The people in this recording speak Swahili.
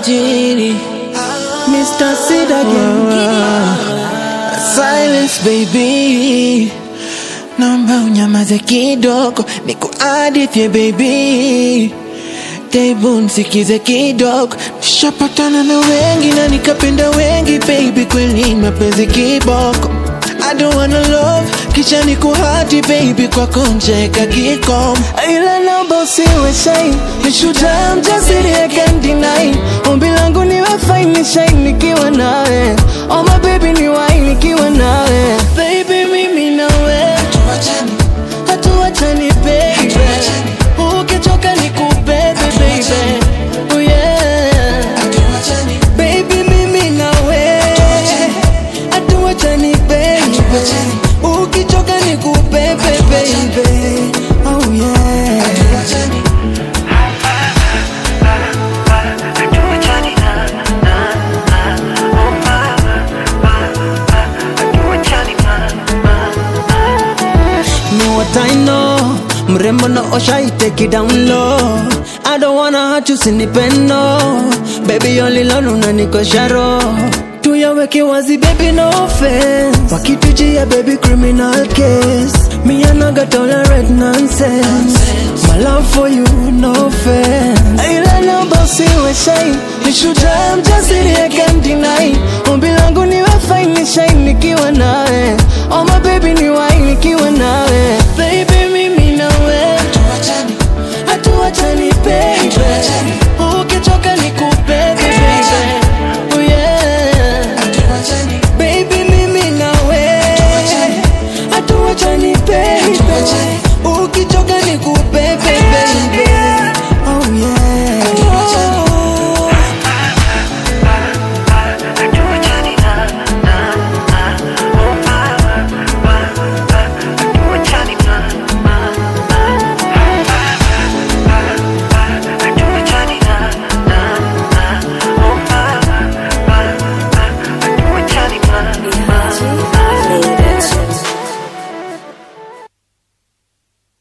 tajiri Mr. Sid again Silence baby Naomba unyamaze kidogo nikuadithie baby Tebu nsikize kidogo Nishapatana na wengi na nikapenda wengi baby Kweli mapenzi kiboko I don't wanna love kisha nikuhati baby kwako ncheka kikom ila naomba usiwe shy ni shujaa mjasiri I can't deny ombi langu niwe fine ni shine nikiwa nawe oh my baby ni wine nikiwa nawe baby mimi nawe hatuachani baby ukichoka nikubebe baby oh yeah baby mimi nawe hatuachani baby ukichoka nikubebe baby oh yeah know what I know mrembo na osha iteki down low I don't wanna hurt you sinipendo baby only love unanikosha roho tuyaweke wazi baby no offense wakitujia baby criminal case me I no go tolerate nonsense my love for you no offense ila naomba usiwe shy ni shujaa mjasiri I can't